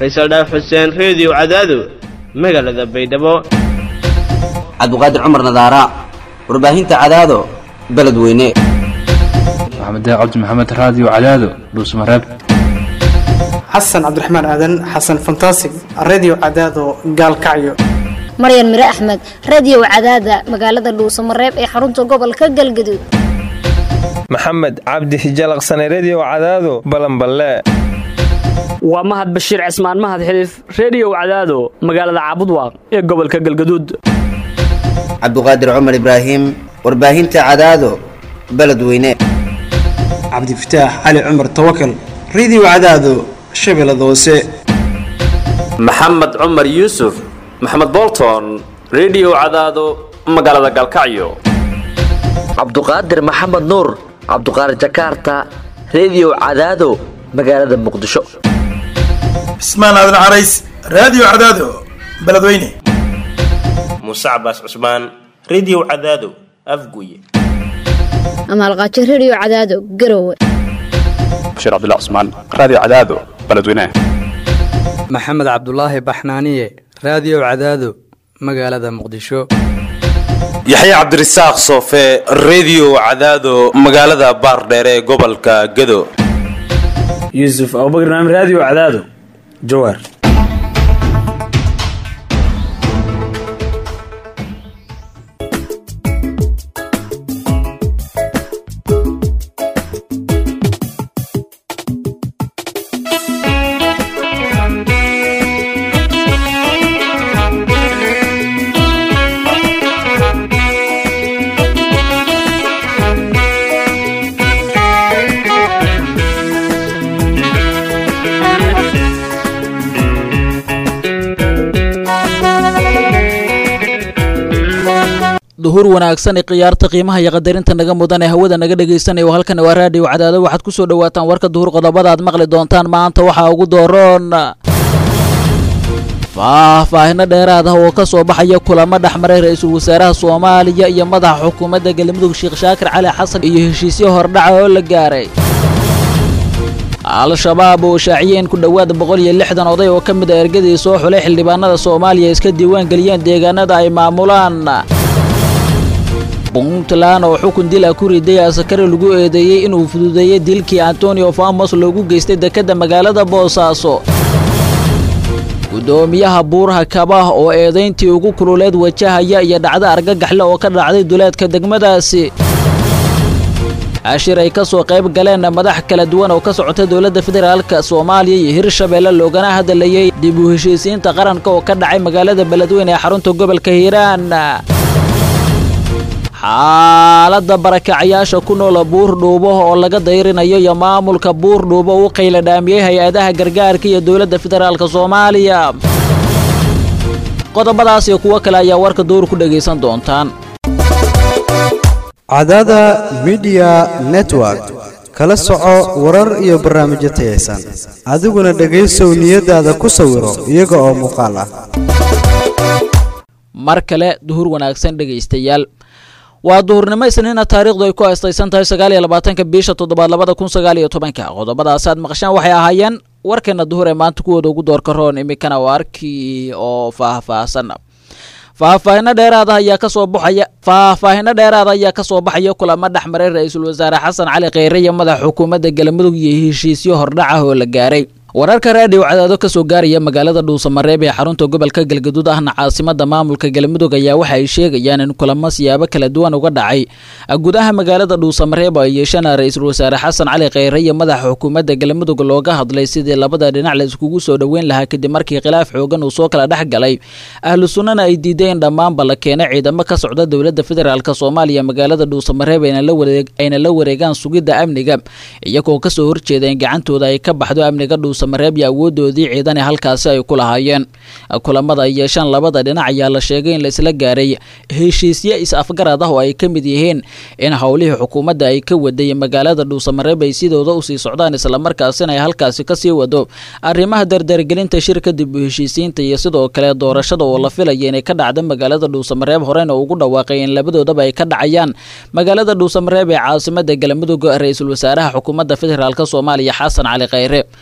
faysal dhaaf xuseen reediyo cadaado magaalada baydhabo cabdiqaadir cumar nadaara warbaahinta cadaado beledweyne maxamed cabdi maxamed raadiyo cadaado dhuusmareeb xasan cabdiraxmaan aadan xasan fantasig redio cadaado gaalkacyo maryan mire axmed radio cadaada magaalada dhuusamareeb ee xarunta gobolka galgaduud maxamed cabdi hijalaqsane redio cadaado balanballe waa mahad bashiir cismaan mahad xiliif reediyow cadaado magaalada caabudwaaq ee gobolka galgaduud cabdiqaadir cumar ibraahim warbaahinta cadaado beledweyne cabdifataax cali cumar tawakal redio cadaado shabeellada hoose maxamed cumar yuusuf maxamed bolton redio cadaado magaalada galkacyo cabduqaadir maxamed nuur cabduqaadir jakaarta redio cadaado magaalada muqdisho cismaan aadan carays raadiyo cadaado beledweyne muuse cabaas cusmaan redio cadaado afguye amaalqaajo redio cadaado garowe bashiir cabdilla cusmaan raadiyo cadaado beledweyne maxamed cabdulaahi baxnaaniye raadiyo cadaado magaalada muqdisho yaxya cabdirasaaq soofe redio cadaado magaalada baardheere ee gobolka gado yuusuf abubakr naam raadiyo cadaado jawaar duhur wanaagsan ee khiyaarta qiimaha iyo qadarinta naga mudan ee hawada naga dhegaysanaya halkan waa raadiyo cadaado waxaad ku soo dhawaataan warka duhur qodobada aad maqli doontaan maanta waxaa ugu dooroon faahfaahino dheeraad ah oo ka soo baxaya kulamo dhexmaray ra-iisul wasaaraha soomaaliya iyo madaxa xukuumadda galmudug sheekh shaakir cali xasan iyo heshiisyo hordhaca oo la gaaray al-shabaab oo shaaciyeen ku dhowaad boqol iyo lixdan oday oo ka mid a ergadii soo xulay xildhibaanada soomaaliya iska diiwaan geliyeen deegaanada ay maamulaan puntland oo xukun dil ah ku riday asakari lagu eedeeyey inuu fududeeyey dilkii antonio famos loogu geystay dekedda magaalada boosaaso guddoomiyaha buuraha kabah oo eedayntii ugu kululeed wajahaya iyo dhacdo argagaxle oo ka dhacday duleedka degmadaasi ashir ay ka soo qayb galeen madax kala duwan oo ka socota dowladda federaalka soomaaliya iyo hirshabeelle loogana hadlayey dib u heshiisiinta qaranka oo ka dhacay magaalada beledweyne ee xarunta gobolka hiiraan xaaladda barakacyaasha ku noola buurdhuubo oo laga dayrinayo iyo maamulka buurdhuubo u qayla dhaamiyey hay-adaha gargaarka iyo dowladda federaalka soomaaliya qodobadaas iyo kuwo kale ayaa warka duur ku dhegaysan doontaan cadaada midiya network kala soco warar iyo barnaamijyo tayaysan adiguna dhegaysow niyadaada ku sawiro iyaga oo muuqaal ah mar kale duhur wanaagsan dhegaystayaal waa duhurnimo isniina taariikhdu ay ku astaysan tahay sagaal iyo labaatanka bisha toddobaad labada kun sagaal iyo tobanka qodobadaas aad maqashaan waxay ahaayeen warkeena duhur ee maanta kuwooda ugu doorka roon iminkana waa arkii oo faahfaahsan faahfaahino dheeraad ah ayaa kasoo baxaya faahfaahino dheeraada ayaa kasoo baxaya kulamo dhexmaray ra-iisul wasaare xasan cali kheyre iyo madaxa xukuumadda galmudug iyo heshiisyo hordhac ah oo la gaaray wararka raadiyo cadaado ka soo gaaraya magaalada dhuusamareeb ee xarunta gobolka galgaduud ahna caasimada maamulka galmudug ayaa waxa ay sheegayaan in kulamo siyaabo kala duwan uga dhacay gudaha magaalada dhuusamareeb ay yeesheen ra-iisul wasaare xasan cali kheyre iyo madaxa xukuumadda galmudug looga hadlay sidii labada dhinac la iskugu soo dhoweyn lahaa kadib markii khilaaf xoogan uu soo kala dhex galay ahlu sunnana ay diideen dhammaanba la keenay ciidamo ka socda dowladda federaalk soomaaliya magaalada dhuusamareeb ayna la wareegaan sugidda amniga iyagoo kasoo horjeeda in gacantooda ay ka baxdo amniga dhuus mareeb iyo awoodoodii ciidan ee halkaasi ay ku lahaayeen kulamada ay yeeshaan labada dhinac ayaa la sheegay in la isla gaaray heshiisyo is-afgarad ah oo ay ka mid yihiin in howlihii xukuumadda ay ka waday magaalada dhuusamareeb ay sidooda usii socdaan islamarkaasina ay halkaasi kasii wado arrimaha dardargelinta shirka dib u heshiisiinta iyo sidoo kale doorashada oo la filaya inay ka dhacda magaalada dhuusamareeb horena ugu dhawaaqay in labadoodaba ay ka dhacayaan magaalada dhuusamareeb ee caasimada galmudug ra-iisul wasaaraha xukuumadda federaalk soomaaliya xasan cali kheyre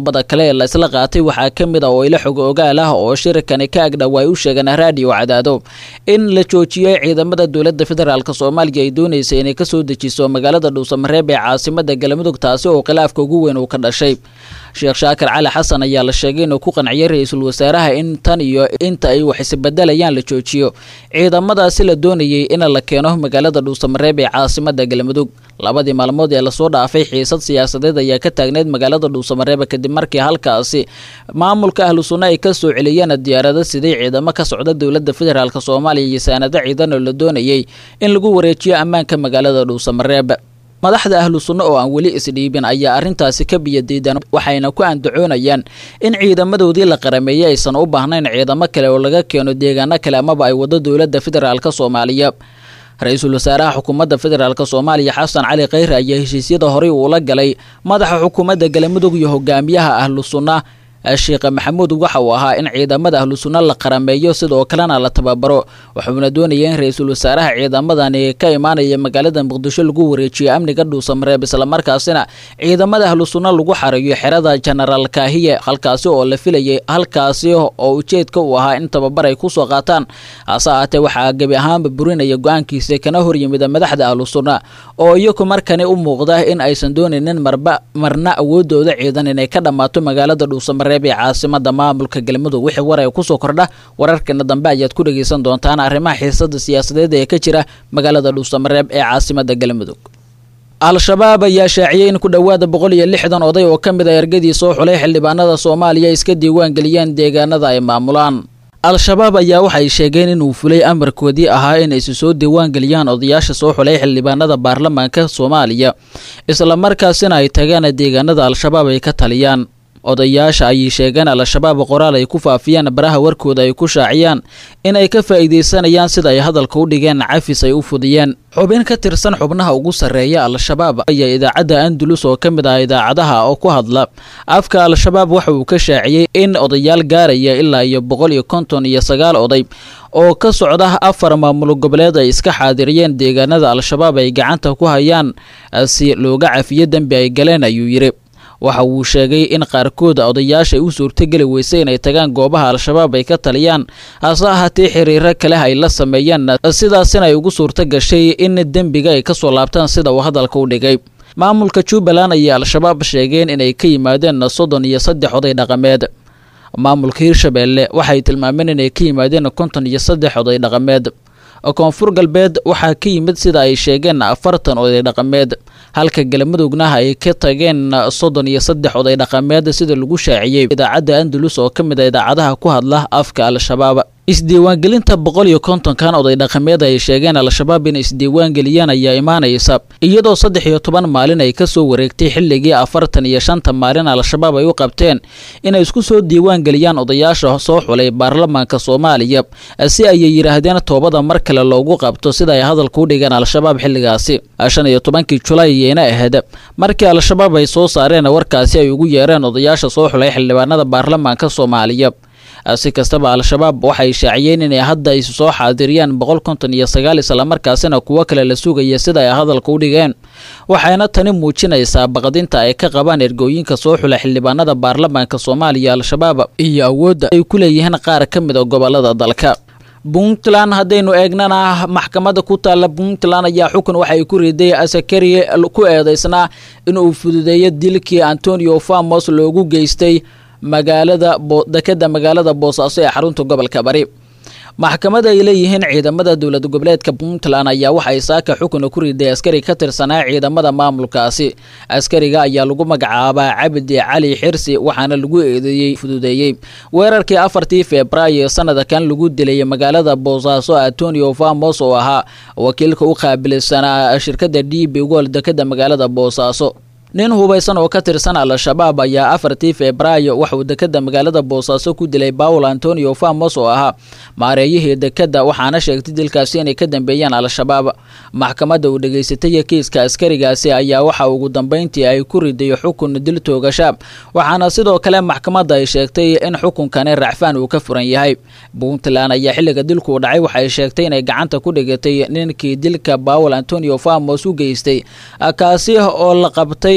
qodobada kale ee la isla qaatay waxaa ka mid a oo ila xog ogaal ah oo shirkani ka agdhow ay u sheegeen raadiyo cadaado in la joojiyey ciidamada dowladda federaalk soomaaliya ay doonaysa inay kasoo dejiso magaalada dhuusamareeb ee caasimada galmudug taasi oo khilaafka ugu weyn uu ka dhashay sheekh shaakir cali xasan ayaa la sheegay inuu ku qanciyay ra-iisul wasaaraha in tan iyo inta ay wax isbedelayaan la joojiyo ciidamadaasi la doonayay in la keeno magaalada dhuusamareeb ee caasimada galmudug labadii maalmood ee lasoo dhaafay xiisad siyaasadeed ayaa ka taagneyd magaalada dhuusamareeb kadib markii halkaasi maamulka ahlu sunna ay kasoo celiyeen diyaarado siday ciidamo ka socda dowlada federaalk soomaaliya iyo saanado ciidan oo la doonayay in lagu wareejiyo ammaanka magaalada dhuusamareeb madaxda ahlu sunno oo aan weli isdhiibin ayaa arrintaasi ka biyadiidan waxayna ku andacoonayaan in ciidamadoodii la qarameeyey aysan u baahnayn ciidamo kale oo laga keeno deegaano kale amaba ay wado dowladda federaalk soomaaliya ra-iisul wasaaraha xukuumadda federaalk soomaaliya xasan cali kheyre ayaa heshiisyada horey uula galay madaxa xukuumadda galmudug iyo hogaamiyaha ahlu sunna sheekh maxamuud waxa uu ahaa in ciidamada ahlu sunna la qarameeyo sidoo kalena la tababaro wuxuuna doonaya in ra-iisul wasaaraha ciidamadani ka imaanaya magaalada muqdisho lagu wareejiyo amniga dhuusamareeb islamarkaasina ciidamada ahlu sunna lagu xarayo xerada genaraal kaahiye halkaasi oo la filayay halkaasi oo ujeedka uu ahaa in tababar ay kusoo qaataan hase ahaatee waxaa gebi ahaanba burinaya go-aankiisa kana horyimida madaxda ahlu sunna oo iyagu markani u muuqda in aysan doonaynin marba marna awoodooda ciidan inay ka dhammaato magaalada dhuusamareeb ee caasimada maamulka galmudug wixii war ay kusoo kordha wararkeena dambe ayaad ku dhegaysan doontaan arrimaha xiisada siyaasadeed ee ka jira magaalada dhuusamareeb ee caasimada galmudug al-shabaab ayaa shaaciyey in ku dhowaada boqol iyo lixdan oday oo ka mid a ergadii soo xulay xildhibaanada soomaaliya iska diiwaan geliyeen deegaanada ay maamulaan al-shabaab ayaa waxay sheegeen inuu fulay amarkoodii ahaa in aysu soo diiwaan geliyaan odayaasha soo xulay xildhibaanada baarlamaanka soomaaliya islamarkaasina ay tagaan deegaanada al-shabaab ay ka taliyaan odayaasha ayay sheegeen al-shabaab qoraal ay ku faafiyeen baraha warkooda ay ku shaaciyaan in ay ka faa'iidaysanayaan sida ay hadalka u dhigeen cafis ay u fudiyeen xubin ka tirsan xubnaha ugu sarreeya al-shabaab ayaa idaacadda andalus oo ka mid ah idaacadaha oo ku hadla afka al-shabaab waxa uu ka shaaciyey in odayaal gaaraya ilaa iyo boqol iyo konton iyo sagaal oday oo ka socda afar maamul goboleed ay iska xaadiriyeen deegaanada al-shabaab ay gacanta ku hayaan si looga cafiyo dembi ay galeen ayuu yidhi waxa uu sheegay in qaarkooda odayaasha ay u suurtogeli weysay inay tagaan goobaha al-shabaab ay ka taliyaan hase ahaatee xiriiro kale ay la sameeyeen sidaasina ay ugu suurto gashay in dembiga ay kasoo laabtaan sida uu hadalka u dhigay maamulka jubbaland ayay al-shabaab sheegeen inay ka yimaadeen soddon iyo saddex oday dhaqameed maamulka hirshabeelle waxay tilmaameen inay ka yimaadeen konton iyo saddex oday dhaqameed koonfur galbeed waxaa ka yimid sida ay sheegeen afartan oday dhaqameed halka galmudugna ay ka tageen soddon iyo saddex oday dhaqameed sida lagu shaaciyey idaacadda andalus oo ka mid a idaacadaha ku hadla afka al-shabaab isdiiwaangelinta boqol iyo kontonkan oday dhaqameed ay sheegeen al-shabaab in isdiiwaangeliyaan ayaa imaanaysa iyadoo saddex iyo toban maalin ay kasoo wareegtay xilligii afartan iyo shanta maalin al-shabaab ay u qabteen inay isku soo diiwaangeliyaan odayaasha soo xulay baarlamaanka soomaaliya si ayay yidhaahdeen toobada mar kale loogu qabto sida ay hadalka u dhigeen al-shabaab xilligaasi shan iyo tobankii julaay ayayna ahayd markii al-shabaab ay soo saareen warkaasi ay ugu yeereen odayaasha soo xulay xildhibaanada baarlamaanka soomaaliya si kastaba al-shabaab waxay shaaciyeen inay hadda ay soo xaadiriyaan boqol konton iyo sagaal islamarkaasina kuwo kale la sugaya sida ay hadalka u dhigeen waxayna tani muujinaysaa baqdinta ay ka qabaan ergooyinka soo xula xildhibaanada baarlamaanka soomaaliya al-shabaab iyo awoodda ay ku leeyihiin qaar ka mid a gobolada dalka puntland haddaynu eegnana maxkamadda ku taalla puntland ayaa xukun waxay ku riday asakari ku eedeysnaa inuu fududeeyo dilkii antonio famos loogu geystay magaalada dekeda magaalada boosaaso ee xarunta gobolka bari maxkamada ay leeyihiin ciidamada dowlad goboleedka puntland ayaa waxay saaka xukuna ku riday askari ka tirsanaa ciidamada maamulkaasi askariga ayaa lagu magacaabaa cabdi cali xirsi waxaana lagu eedeeyey fududeeyey weerarkii afartii febraayo sanadkan lagu dilay magaalada boosaaso antonio famos oo ahaa wakiilka u qaabilsanaa shirkada d b gol dekeda magaalada boosaaso nin hubaysan oo ka tirsan al-shabaab ayaa afartii febraayo waxauu dekeda magaalada boosaaso ku dilay paul antonio famos oo ahaa maareeyihii dekeda waxaana sheegtay dilkaasi inay ka dambeeyaan al-shabaab maxkamadda uu dhegaysatay kiiska askarigaasi ayaa waxa ugu dambeyntii ay ku riday xukun dil toogasha waxaana sidoo kale maxkamadda ay sheegtay in xukunkani racfaan uu ka furan yahay puntland ayaa xilliga dilkuu dhacay waxay sheegtay inay gacanta ku dhigatay ninkii dilka paul antonio famos u geystay kaasi oo la qabtay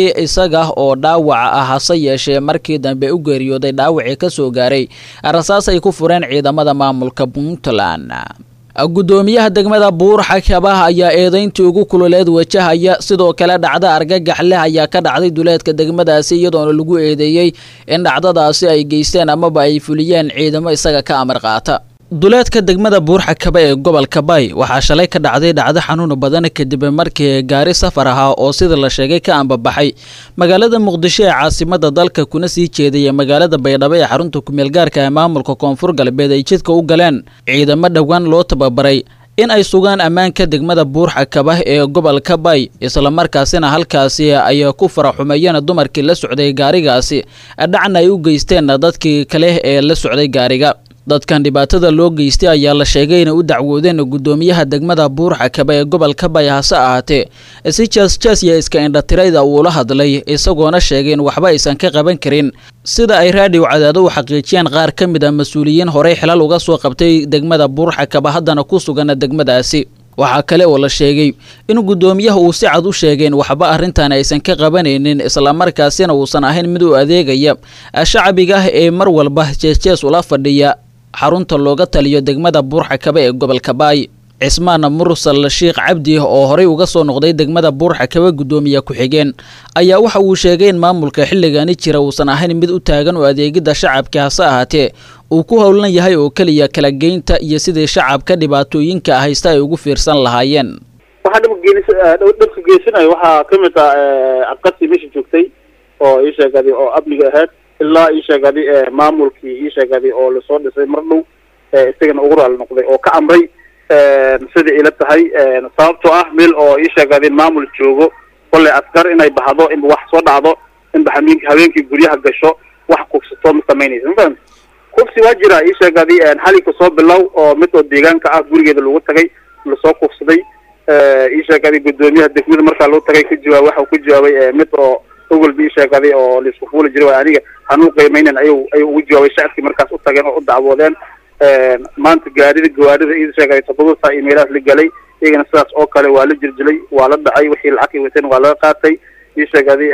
isaga oo dhaawaca ah hase yeeshee markii dambe u geeriyooday dhaawacii ka soo gaaray rasaas ay ku fureen ciidamada maamulka puntland guddoomiyaha degmada buur xakabah ayaa eedayntii ugu kululeed wajahaya sidoo kale dhacda argagax leh ayaa ka dhacday duleedka degmadaasi iyadoona lagu eedeeyey in dhacdadaasi ay geysteen amaba ay fuliyeen ciidamo isaga ka amar qaata duleedka degmada buurxakaba ee gobolka bay waxaa shalay ka dhacday dhacdo xanuun badan kadib markii gaari safar ahaa oo sida la sheegay ka ambabaxay magaalada muqdisho ee caasimada dalka kuna sii jeedaya magaalada baydhabo ee xarunta kumeelgaarka ee maamulka koonfur galbeed ay jidka u galeen ciidamo dhowaan loo tababaray in ay sugaan ammaanka degmada buurxakaba ee gobolka bay islamarkaasina halkaasi ay ku faraxumeeyeen dumarkii la socday gaarigaasi dhacna ay u geysteen dadkii kale ee la socday gaariga dadkan dhibaatada loo geystay ayaa la sheegay inay u dacwoodeen guddoomiyaha degmada buurxakaba ee gobolka bay hase ahaatee si jaasjaas iyo iska indhatirayda uula hadlay isagoona sheegay in waxba aysan ka qaban karin sida ay raadhiw cadaado u xaqiijiyeen qaar ka mid a mas-uuliyiin horey xilal uga soo qabtay degmada buurxakaba haddana ku sugan degmadaasi waxaa kale oo la sheegay in guddoomiyaha uu si cad u sheegay in waxba arrintan aysan ka qabanaynin islamarkaasina uusan ahayn mid u adeegaya shacbiga ah ee mar walba jeesjees ula fadhiya xarunta looga taliyo degmada buurxakaba ee gobolka baay cismaan mursal sheikh cabdi oo horey uga soo noqday degmada buurxakaba guddoomiye ku-xigeen ayaa waxa uu sheegay in maamulka xilligani jira uusan ahayn mid u taagan oo adeegidda shacabka hase ahaatee uu ku howlan yahay oo keliya kala geynta iyo sidii shacabka dhibaatooyinka haysta ay ugu fiirsan lahaayeen waxaa dhibka geysanayo waxaa ka mid ah abqasi meesha joogtay oo ii sheegadi oo amniga ahayd ilaa ii sheegadi maamulkii ii sheegadi oo lasoo dhisay mar dhow isagana ugu raali noqday oo ka amray sida ila tahay sababtoo ah meel oo ii sheegadi maamul joogo kolley askar inay baxdo inba wax soo dhacdo inba hameenki habeenkii guryaha gasho wax kufsato ma samaynaysa ma fahamti kufsi waa jira ii sheegadi xalinka soo bilow oo mid oo deegaanka ah gurigeeda lagu tagay lasoo kufsaday ii sheegadi guddoomiyaha degmada markaa loo tagay ka jawaab waxa uu ka jawaabay mid oo ogolba ii sheegaday oo laisku fuuli jiray waa aniga hanuu qiimeynen ayuu ayuu ugu jawaabay shacabkii markaas u tageen oo u dacwoodeen maanta gaarida gawaarida ii sheegay toddoba saa imeelahaas la galay iyagana sidaas oo kale waa la jiljilay waa la dhacay wixii lacag ay wateen waa laga qaatay ii sheegadi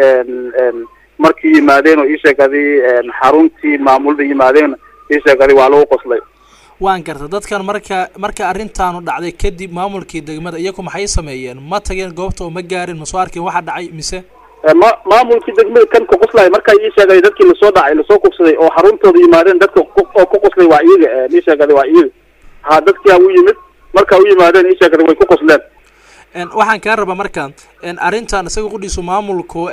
markii yimaadeen oo ii sheegadi xaruntii maamulada yimaadeen ii sheegadi waa lagu qoslay waan garta dadkan marka marka arrintaanu dhacday kadib maamulkii degmada iyagu maxay sameeyeen ma tageen goobta oo ma gaarin ma soo arkeen waxa dhacay mise ma maamulkii degmada kan ku qoslay markaa ii sheegay dadkii lasoo dhacay lasoo kufsaday oo xaruntooda yimaadeen dadka oo ku qoslay waa iyaga ii sheegada waa iyaga ha dadkia u yimid markaa u yimaadeen ii sheegada way ku qosleen waxaan kaa rabaa marka arrintan isaga qudhiisu maamulku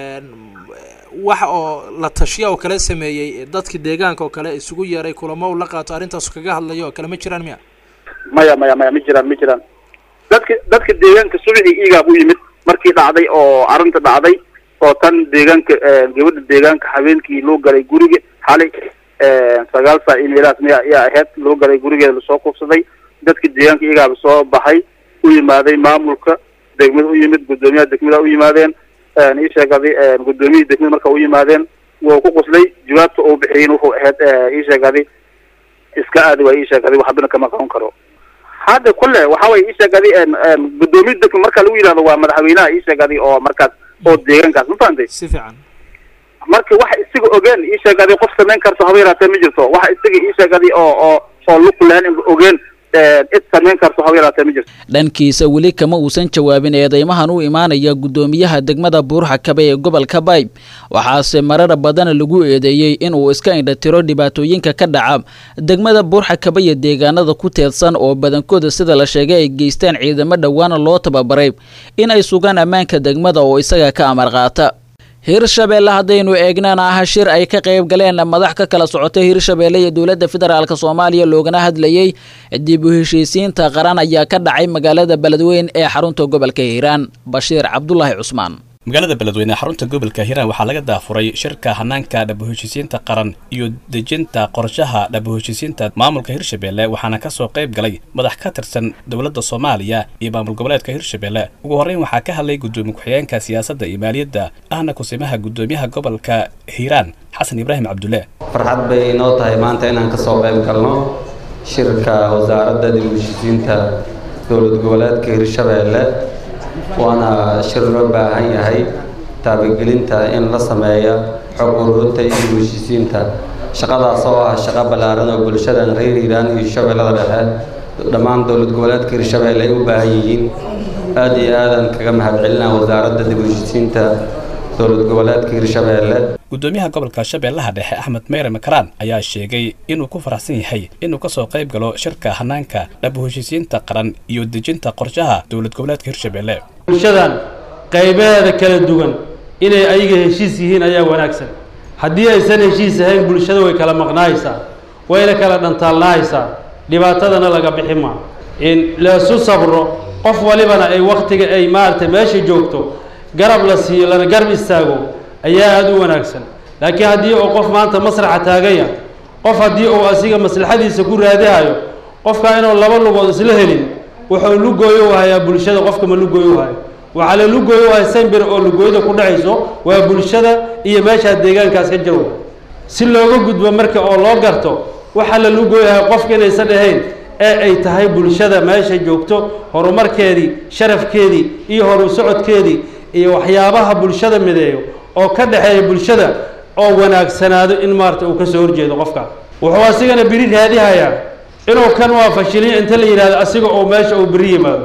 waxa oo la tashiya oo kale sameeyey dadka deegaanka oo kale isugu yeeray kulamo uu la qaato arrintaas kaga hadlayo oo kale ma jiraan miya maya maya maya ma jiraan ma jiraan dadka dadka deegaanka subaxii iigaab u yimid markii dhacday oo arrinta dhacday oo tan deegaanka gabadha deegaanka habeenkii loo galay guriga xalay sagaal saa imeelahaas miya ayaa ahayd loo galay gurigeeda lasoo kufsaday dadka deegaanka iigaaba soo baxay u yimaaday maamulka degmada u yimid guddoomiyaha degmada u yimaadeen ii sheegaday guddoomiyihii degmada marka u yimaadeen wuu ku qoslay jawaabta uu bixiyin wuxuu ahayd ii sheegaday iska aadi waa ii sheegaday waxbana kama qaban karo hadda kulle waxa way ii sheegaday guddoomiya degma marka lagu yidhahdo waa madaxweynaha ii sheegaday oo markaas oo deegaankaas ma fahantay si fiican marka waxa isaga ogeen ii sheegaday qof samayn karto haba yaraatee ma jirto waxa isaga ii sheegaday oo oo oo luku lahayn inba ogeen cid samayn karto haba yaraatee ma jirto dhankiisa weli kama uusan jawaabin eedeymahan u imaanaya guddoomiyaha degmada buurxakaba ee gobolka bayb waxaase marar badan lagu eedeeyey inuu iska indhatiro dhibaatooyinka ka dhaca degmada buurxakaba iyo deegaanada ku teedsan oo badankooda sida la sheegay ay geysteen ciidamo dhowaana loo tababaray in ay sugaan ammaanka degmada oo isaga ka amar qaata hirshabeelle haddaynu eegnana ah shir ay ka qayb galeen madax ka kala socotay hirshabeelle iyo dowladda federaalk soomaaliya loogana hadlayey dib u heshiisiinta qaran ayaa ka dhacay magaalada beledweyn ee xarunta gobolka hiiraan bashiir cabdulaahi cusmaan magaalada beledweyne xarunta gobolka hiiraan waxaa laga daafuray shirka hanaanka dhaboheshiisiinta qaran iyo dejinta qorshaha dhaboheshiisiinta maamulka hirshabeelle waxaana kasoo qayb galay madax ka tirsan dowladda soomaaliya iyo maamul goboleedka hirshabeelle ugu horreyn waxaa ka hadlay guddoomiye ku-xigeenka siyaasadda iyo maaliyadda ahna kusimaha guddoomiyaha gobolka hiiraan xasan ibraahim cabdulle farxad bay inoo tahay maanta inaan kasoo qayb galno shirka wasaaradda dhaboheshiisiinta dowlad goboleedka hirshabeelle waana shir loo baahan yahay taabagelinta in la sameeyo xog ururinta iyo heshiisiinta shaqadaas oo ah shaqo ballaaran oo bulshadan reer hiiraan iyo shabeellada dhexe dhammaan dowlad goboleedka hirshabeelle ay u baahan yihiin aad iyo aadan kaga mahadcelinaa wasaaradda dib u heshiisiinta dowlad goboleedka hirshabeelle gudoomiyaha gobolka shabeellaha dhexe axmed meyre makaraan ayaa sheegay inuu ku faraxsan yahay inuu kasoo qayb galo shirka hanaanka dhab u heshiisiinta qaran iyo dejinta qorshaha dowlad goboleedka hirshabeelle bulshadan qaybaheeda kala duwan inay ayaga heshiis yihiin ayaa wanaagsan haddii aysan heshiis ahayn bulshada way kala maqnaaysaa wayna kala dhantaalnaaysaa dhibaatadana laga bixi maa in laisu sabro qof walibana ay waktiga ay maaragtay meesha joogto garab la siiyo lana garab istaago ayaa aada u wanaagsan laakiin haddii uu qof maanta masraxa taaganya qof haddii uu asiga maslaxadiisa ku raadihayo qofka inuu laba lugood isla helin wuxuu lugooyo u hayaa bulshada qofka ma lugooyo u hayo waxaa la lugooyo u haya sambir oo lugooyada ku dhacayso waa bulshada iyo meeshaa deegaankaas ka jiro si looga gudbo marka oo loo garto waxaa la lugooyahay qofka inaysan ahayn ee ay tahay bulshada meesha joogto horumarkeedii sharafkeedii iyo horu socodkeedii iyo waxyaabaha bulshada mideeyo oo ka dhexeeya bulshada oo wanaagsanaado in maarata uu kasoo horjeedo qofka wuxuu asigana beri raadihayaa inuu kan waa fashiliyo inta la yidhahdo asiga oo meesha uu beri yimaado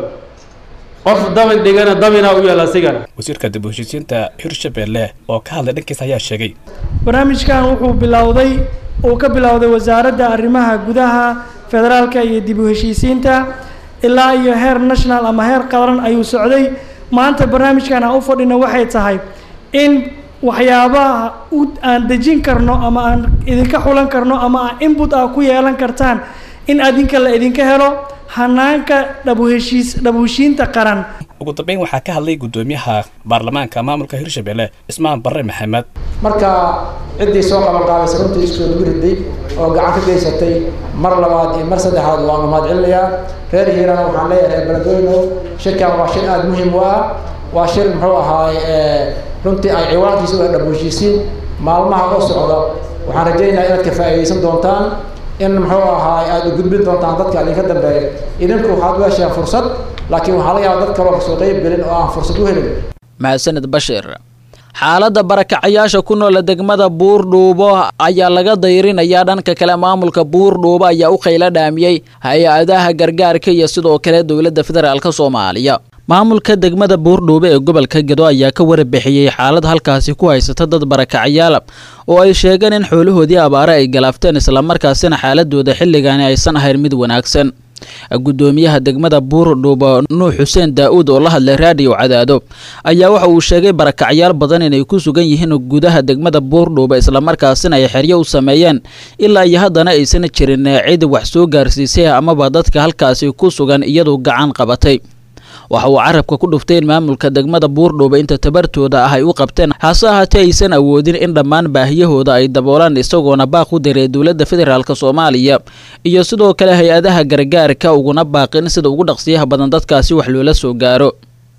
qof dabin dhigana dabinaa u yaal asigana wasiirka dib u heshiisiinta hirshabeelle oo ka hadlay dhankiisa ayaa sheegay barnaamijkan wuxuu bilowday uu ka bilowday wasaaradda arrimaha gudaha federaalka iyo dib u heshiisiinta ilaa iyo heer national ama heer qaran ayuu socday maanta barnaamijkan aan u fadhina waxay tahay in waxyaabaha u aan dejin karno ama aan idinka xulan karno ama aan input ah ku yeelan kartaan in adinka la idinka helo hanaanka dhabuheshiis dhabuheshiinta qaran ugu dambeyn waxaa ka hadlay gudoomiyaha baarlamaanka maamulka hirshabeelle ismaan barre maxamed marka ciddii soo qabanqaabaysa runtii iskusoo lagu riday oo gacan ka geysatay mar labaad iyo mar saddexaad waanu mahadcelinayaa reer hiirana waxaan leeyahay reer beledweyno shirkan waa shir aada muhiim u ah waa shir muxuu ahaay runtii ay ciwaankiisa u dhab heshiisiin maalmaha oo socda waxaan rajaynayaa inaad ka faa'iidaysan doontaan in muxuu ahaay aada u gudbin doontaan dadka idinka dambeeya idinku waxaad u hesheen fursad laakiin waxaa laga yaaba dad kaloo kasoo qeyb gelin oo aan fursad u helin mahadsanid bashir xaaladda barakacayaasha ku noola degmada buurdhuubo ayaa laga dayrinayaa dhanka kale maamulka buurdhuubo ayaa u qaylo dhaamiyey hay-adaha gargaarka iyo sidoo kale dowladda federaalk soomaaliya maamulka degmada buurdhuubo ee gobolka gedo ayaa ka warbixiyey xaalad halkaasi ku haysata dad barakacayaala oo ay sheegeen in xoolahoodii abaare ay galaafteen islamarkaasina xaaladooda xilligaani aysan ahayn mid wanaagsan gudoomiyaha degmada buurdhuubo nuux xuseen daa-uud oo la hadlay raadiyo cadaado ayaa waxa uu sheegay barakacyaal badan inay ku sugan yihiin gudaha degmada buurdhuubo islamarkaasina ay xeryo u sameeyeen ilaa iyo haddana aysan jirin cid wax soo gaarsiisay amaba dadka halkaasi ku sugan iyadoo gacan qabatay waxa uu carabka ku dhuftay in maamulka degmada buurdhuuba inta tabartooda ah ay u qabteen hase ahaatee aysan awoodin in dhammaan baahiyahooda ay daboolaan isagoona baaq u diray dowladda federaalk soomaaliya iyo sidoo kale hay-adaha gargaarka uguna baaqin sida ugu dhaqsiyaha badan dadkaasi wax loola soo gaaro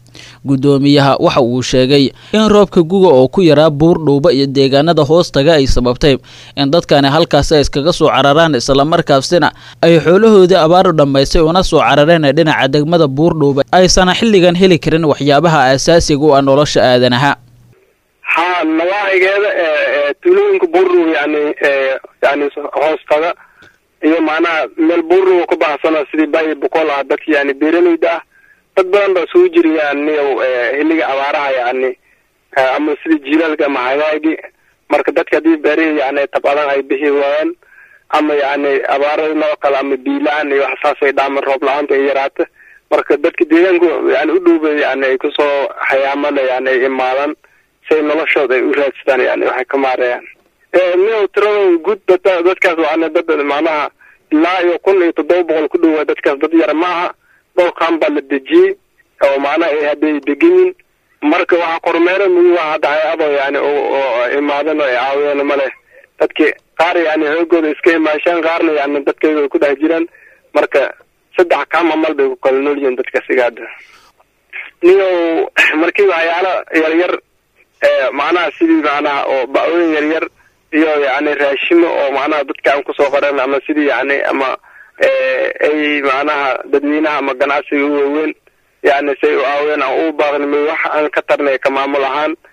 gudoomiyaha waxa uu sheegay in roobka guga oo ku yaraa buurdhuuba iyo deegaanada hoostaga ay sababtay in dadkani halkaasi ay iskaga soo cararaan islamarkaasina ay xoolahoodii abaaru dhammaystay una soo carareen dhinaca degmada buurdhuuba aysan xilligan heli karin waxyaabaha aasaasiga u ah nolosha aadanaha ha nawaacigeeda tuulooyinka buurdhuuba yani yani hoostaga iyo macnaha meel buurdhuuba ku baxsano sidii bayi boqol ah dadki yani beeraleyda ah dad badan baa isugu jirayaan niyow xilliga abaaraha yani ama sida jiilaalka ama hagaagi marka dadka haddii beerihii yani tabadan ay bixi waayaan ama yani abaarada noo kale ama biila-aan iyo wax saasay dhaaman roob la-aanta ay yaraata marka dadka deegaanku yani u dhowba yani ay kusoo hayaamana yani ay imaadaan si ay noloshooda ay u raadsadaan yani waxay ka maarayaan niyow tirada guud dad dadkaas waana dad macnaha ilaa iyo kun iyo toddoba boqol ku dhowaa dadkaas dad yar maaha dhowrkan baa la dejiyey oo macnaha ay hadday degan yihin marka waxaa kormeera mugu waa hadda hay-ado yani oo imaadan oo ay caawiyeen male dadki qaar yani xoogooda iska imaashaan qaarna yani dadkayga ay ku dhex jiraan marka saddex kaam amal bay ku kala nool yihiin dadka sigaada niyow markii waxyaalo yaryar macnaha sidii macnaha oo ba-ooyin yaryar iyo yani raashimo oo macnaha dadka aan kusoo qoran ama sidii yani ama ay macnaha dadweynaha ama ganacsiga u waaweyn yani say u aaween aan u baaqnimay wax aan ka tarnay ka maamul ahaan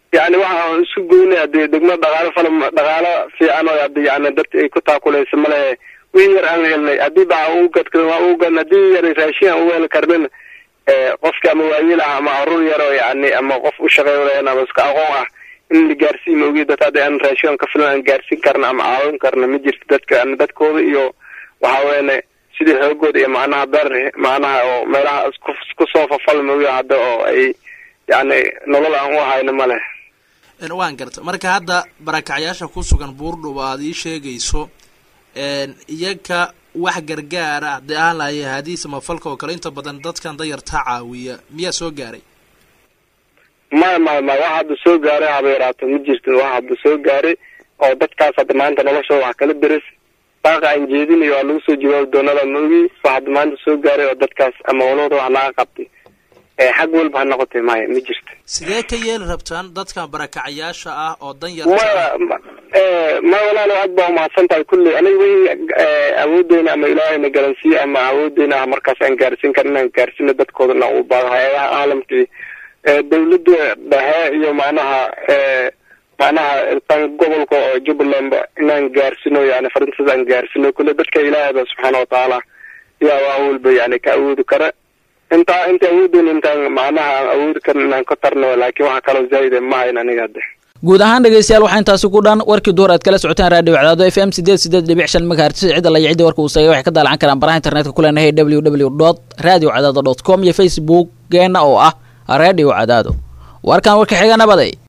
yani waxaan isu goynay hadii degmada dhaqaalo fala dhaqaalo fiican oo hadii yani dadka ay ku taakuleysa male wixii yar aan helnay haddii ba aan ugu gadkan waa ugu gadn haddii yar raashin aan ugu heli karnin qofka ama waayil ah ama caruur yar oo yani ama qof u shaqeyn ama iska aqoon ah in la gaarsiin ogi dad hadda aan raashin ka filan aan gaarsiin karna ama caawin karna ma jirto dadka yani dadkooda iyo waxa weene sidii xoogooda iyo macnaha beer macnaha oo meelaha isku isku soo fafalma ogi hadda oo ay yani nolol aan u hayno ma leh waan garta marka hadda barakacyaasha ku sugan buurdhuba aad ii sheegayso iyaga wax gargaara haddii aan lahay haadiis ama falka oo kale inta badan dadkan dayartaa caawiya miyaa soo gaaray maya maya maya wax hadda soo gaaray haba yaraato ma jirto wax hadda soo gaaray oo dadkaas hadda maanta noloshooda wax kala deris baaqa aan jeedinayo waa lagu soo jawaabi doonada ma ogi wax hadda maanta soo gaaray oo dadkaas ama walooda wax laga qabtay xag walba ha noqotay maya ma jirto sidee ka yeeli rabtaan dadkan barakacyaasha ah oo dan yar maya ma walaalo aad baa umahadsan tahay kulley aniga wixii awoodeyna ama ilaahayna garansiiye ama awoodeyna ah markaas aan gaarsiin karin inaan gaarsiino dadkoodana u baado hay-adaha caalamkii dawladda dhexe iyo macnaha macnaha tan gobolka oo jubbaland inaan gaarsino yani farintaas aan gaarsino kulle dadka ilaahayba subxaana watacaala yaa waa walba yani ka awoodi kara intaa inta awoodeyna intaan macnaha aan awoodi karin inaan ka tarno laakiin waxa kaloo zaa'ide ma hayn aniga hadde guud ahaan dhegeystayaal waxaa intaasi ku dhan warkii duhur aad kala socotaan raadiyo cadaado f m sideed sideed dhibic shan megahertz cidda la cidda warka uu sagay waxay ka daalacan karaan baraha internetka ku leenahay w w dot radio cadaado dot com iyo facebookgeena oo ah radio cadaado warkan warka xiga nabaday